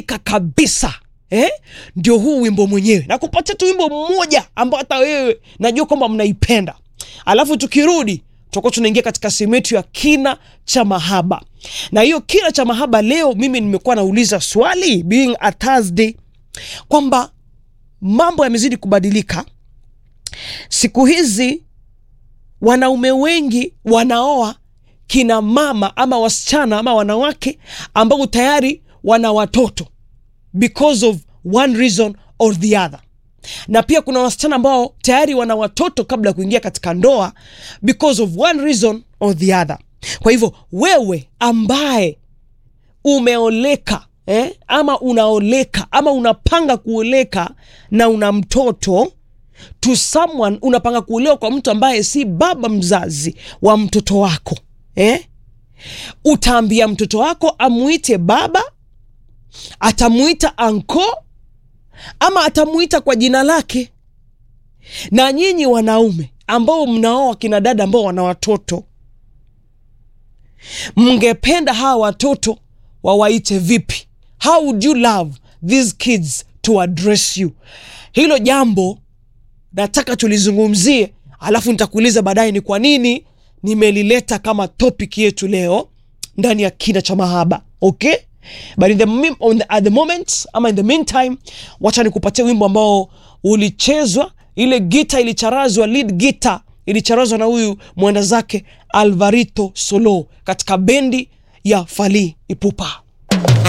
kubadilika kabisa eh? ndio huu wimbo mwenyewe na kupatia tu wimbo mmoja ambao hata wewe najua kwamba mnaipenda alafu tukirudi tutakuwa tunaingia katika sehemu yetu ya kina cha mahaba na hiyo kina cha mahaba leo mimi nimekuwa nauliza swali being a thursday kwamba mambo yamezidi kubadilika siku hizi wanaume wengi wanaoa kina mama ama wasichana ama wanawake ambao tayari wana watoto because of one reason or the other na pia kuna wasichana ambao tayari wana watoto kabla ya kuingia katika ndoa because of one reason or the other kwa hivyo wewe ambaye umeoleka eh, ama unaoleka ama unapanga kuoleka na una mtoto to someone unapanga kuolewa kwa mtu ambaye si baba mzazi wa mtoto wako eh? utaambia mtoto wako amuite baba atamuita anko ama atamuita kwa jina lake na nyinyi wanaume ambao mnaoa kina dada ambao wana watoto mngependa hawa watoto wawaite vipi how would you love these kids to address you hilo jambo nataka tulizungumzie alafu nitakuuliza baadaye ni kwa nini nimelileta kama topic yetu leo ndani ya kina cha mahaba okay but in the, mim- on the, at the moment ama in the meantime wacha nikupatia wimbo ambao ulichezwa ile gita ilicharazwa lead gita ilicharazwa na huyu mwenda zake alvarito solo katika bendi ya fali ipupa